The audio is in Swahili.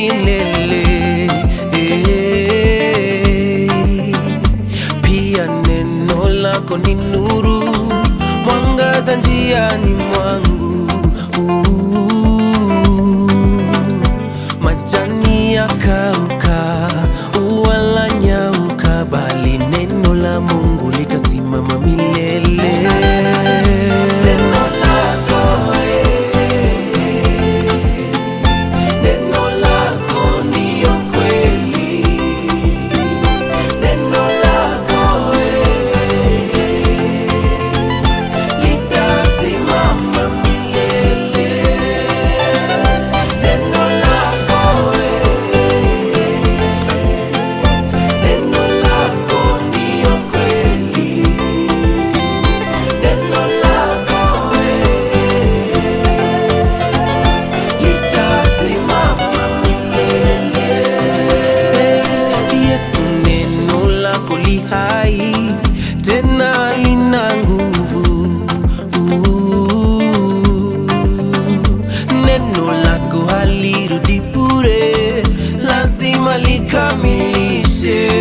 milele Eh, pia neno lako ni nuru mwangaza njiani mwangu majani yakauka ua la nyauka bali neno la mungu litasimama milele neno lako Neno lako ndiyo kweli, neno lako eh, litasimama milele. Neno lako eh, neno lako ndiyo kweli, neno lako eh, litasimama milele. Yesu, neno lako li hai tena lina nguvu. Neno lako halirudi bure, lazima likamilishe